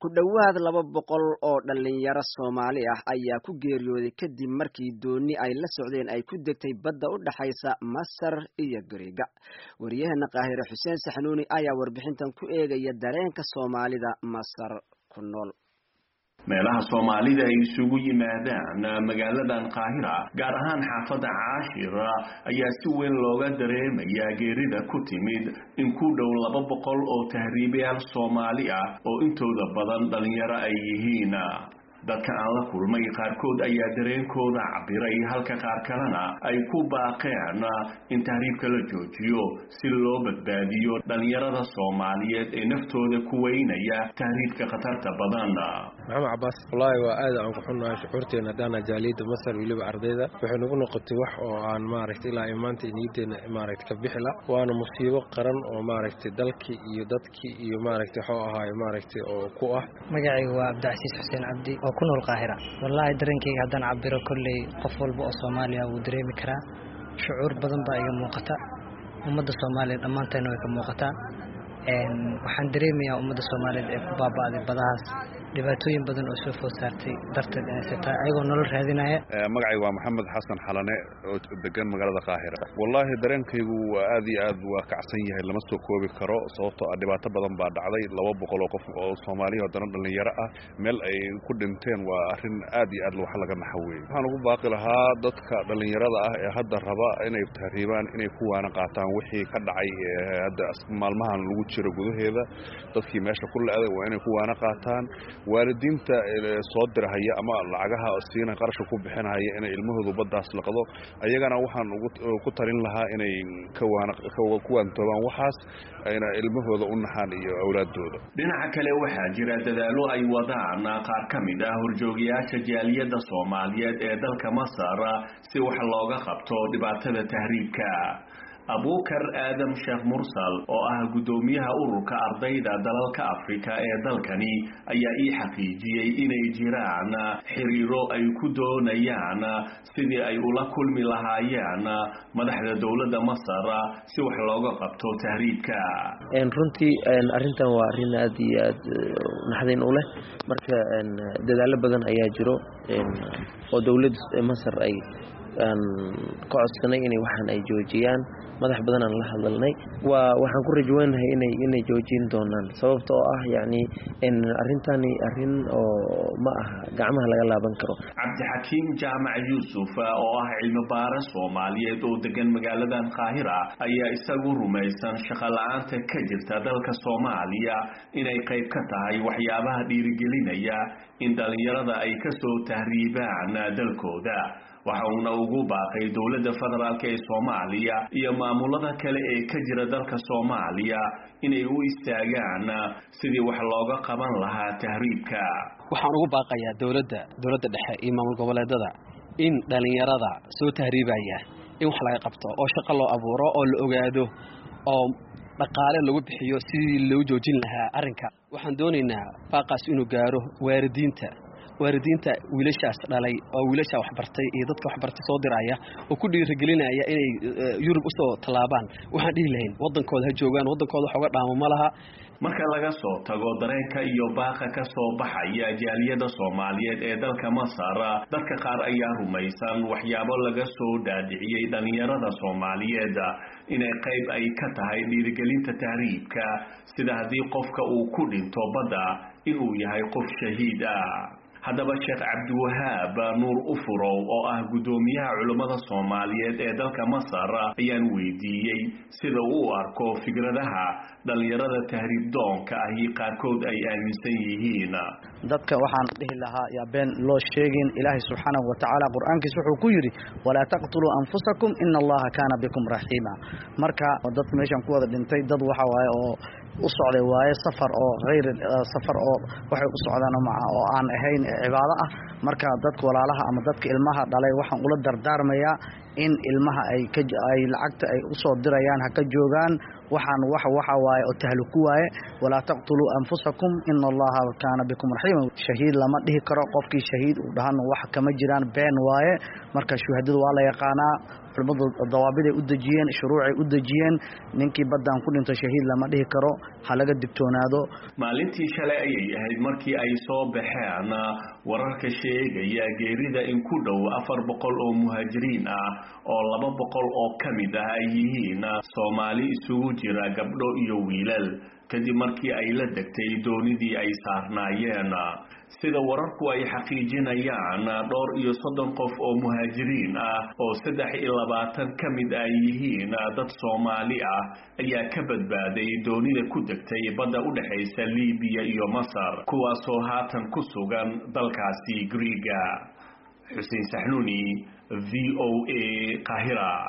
ku dhowaad laba boqol oo dhalinyaro soomaali ah ayaa ku geeriyooday kadib markii dooni ay la socdeen ay ku degtay badda u dhexaysa masar iyo gariga wariyaheena qaahire xuseen saxnuuni ayaa warbixintan ku eegaya dareenka soomaalida masar ku nool meelaha soomaalida ay isugu yimaadaan magaaladan qaahira gaar ahaan xaafadda caashira ayaa si weyn looga dareemayaa geerida ku timid in ku dhow laba boqol oo tahriibayaal soomaali ah oo intooda badan dhalinyaro ay yihiin dadka aan la kulmay qaarkood ayaa dareenkooda cabiray halka qaar kalena ay ku baaqeen in tahriibka la joojiyo si loo badbaadiyo dhalinyarada soomaaliyeed ee naftooda ku weynaya tahriibka khatarta badan maxamed cabaas wallaahi waa aad aan ku xunnahay shucuurteena haddaana jaaliyadda masar weliba ardayda waxay nagu noqotay wax oo aan maaragtay ilaa imaanta niyaddeena maaragtay ka bixila waana musiibo qaran oo maaragtay dalkii iyo dadkii iyo maaragtay waxuu ahaay maaragtay oo ku ah magacaygu waa cabdicasiis xuseen cabdi oo ku nool qaahira wallaahi dareenkayga haddaan cabiro kolley qof walba oo soomaaliya wuu dareemi karaa shucuur badan baa iga muuqata ummadda soomaaliya dhammaanteena way ka muuqataa waxaan dareemayaa ummadda soomaaliyeed ee ku baaba'day badahaas dhibaatooyin badan oo soo food saartay darteed inay sitaa ayagoo nolol raadinaya magacayga waa maxamed xasan xalane oo degan magaalada qaahira wallaahi dareenkaygu waa aad iyo aad waa kacsan yahay lama soo koobi karo sababtoo ah dhibaato badan baa dhacday laba boqol oo qof oo soomaaliya haddana dhallinyaro ah meel ay ku dhinteen waa arrin aad iyo aad wax laga naxa weeye waxaan ugu baaqi lahaa dadka dhallinyarada ah ee hadda raba inay tahriibaan inay ku waana qaataan wixii ka dhacay hadda maalmahan lagu jiro gudaheeda dadkii meesha ku le-day waa inay ku waana qaataan waalidiinta soo dirahaya ama lacagaha siina qarashka ku bixinahaya inay ilmahoodu baddaas laqdo ayagana waxaan ku talin lahaa inay ku waantoobaan waxaas ayna ilmahooda u naxaan iyo awlaadooda dhinaca kale waxaa jira dadaalo ay wadaan qaar ka mid ah horjoogayaasha jaaliyadda soomaaliyeed ee dalka masar si wax looga qabto dhibaatada tahriibka abuukar aadam sheekh mursal oo ah guddoomiyaha ururka ardayda dalalka afrika ee dalkani ayaa ii xaqiijiyey inay jiraan xiriiro ay ku doonayaan sidii ay ula kulmi lahaayeen madaxda dowladda masar si wax looga qabto tahriibka runtii arrintan waa arrin aad iyo aad naxdin u leh marka dadaalo badan ayaa jiro oo dowladda masar ay aan ka codsanay inay waxaan ay joojiyaan madax badan aan la hadalnay waa waxaan ku rajweynahay inay inay joojin doonaan sababta oo ah yacni arrintani arrin oo ma aha gacmaha laga laaban karo cabdixakiim jaamac yuusuf oo ah cilmi baare soomaaliyeed oo degan magaaladan qaahira ayaa isagu rumaysan shaqo-la-aanta ka jirta dalka soomaaliya inay qayb ka tahay waxyaabaha dhiirigelinaya in dhallinyarada ay kasoo tahriibaan dalkooda waxa uuna ugu baaqay dowladda federaalk ee soomaaliya iyo maamulada kale ee ka jira dalka soomaaliya inay u istaagaan sidii wax looga qaban lahaa tahriibka waxaan ugu baaqayaa dowladda dowladda dhexe iyo maamul goboleedada in dhallinyarada soo tahriibaya in wax laga qabto oo shaqo loo abuuro oo la ogaado oo dhaqaale lagu bixiyo sidii loo joojin lahaa arrinka waxaan doonaynaa baaqaas inuu gaaro waaridiinta waalidiinta wiilashaas dhalay oo wiilashaa waxbartay iyo dadka waxbartay soo diraya oo ku dhiirigelinaya inay yurub usoo tallaabaan waxaan dhihi lahayn waddankooda ha joogaan waddankooda wax uga dhaamo ma laha marka laga soo tago dareenka iyo baaqa ka soo baxaya jaaliyadda soomaaliyeed ee dalka masar dadka qaar ayaa rumaysan waxyaabo laga soo dhaadhiciyey dhallinyarada soomaaliyeed inay qayb ay ka tahay dhiirigelinta tahriibka sida haddii qofka uu ku dhinto badda inuu yahay qof shahiid ah haddaba sheekh cabdiwahaab nuur ufurow oo ah guddoomiyaha culummada soomaaliyeed ee dalka masar ayaan weydiiyey sida uu arko fikradaha dhallinyarada tahriib doonka ahi qaarkood ay aaminsan yihiin dadka waxaan dhihi lahaa yaa been loo sheegin ilaahay subxaanahu wa tacaala qur-aankiis wuxuu ku yidhi walaa taqtuluu anfusakum ina allaha kaana bikum raxiima marka dadka meeshan ku wada dhintay dad waxa waaye oo u socday waaye safar oo hayr safar oo waxay u socdaan oo aan ahayn cibaado ah marka dadka walaalaha ama dadka ilmaha dhalay waxaan ula dardaarmayaa in ilmaha ay ka ay lacagta ay u soo dirayaan ha ka joogaan waxaan wax waxa waaye oo tahluku waaye walaa taqtuluu anfusakum ina allaha kaana bikum raxiima shahiid lama dhihi karo qofkii shahiid uu dhahana wax kama jiraan been waaye marka shuhadadu waa la yaqaanaa culimmadu dawaabiday u dejiyeen shuruucay u dejiyeen ninkii baddaan ku dhinto shahiid lama dhihi karo ha laga digtoonaado maalintii shalay ayay ahayd markii ay soo baxeen wararka sheegaya geerida in ku dhow afar boqol oo muhaajiriin ah oo laba boqol oo ka mid ah ay yihiin soomaali isugu jira gabdho iyo wiilal kadib markii ay la degtay doonidii ay saarnaayeen sida wararku ay xaqiijinayaan dhowr iyo soddon qof oo muhaajiriin ah oo saddex iyo labaatan ka mid ay yihiin dad soomaali ah ayaa ka badbaaday doonida ku degtay badda u dhexaysa libiya iyo masar kuwaasoo haatan ku sugan dalkaasi griiga xuseen saxnuuni v o a qahira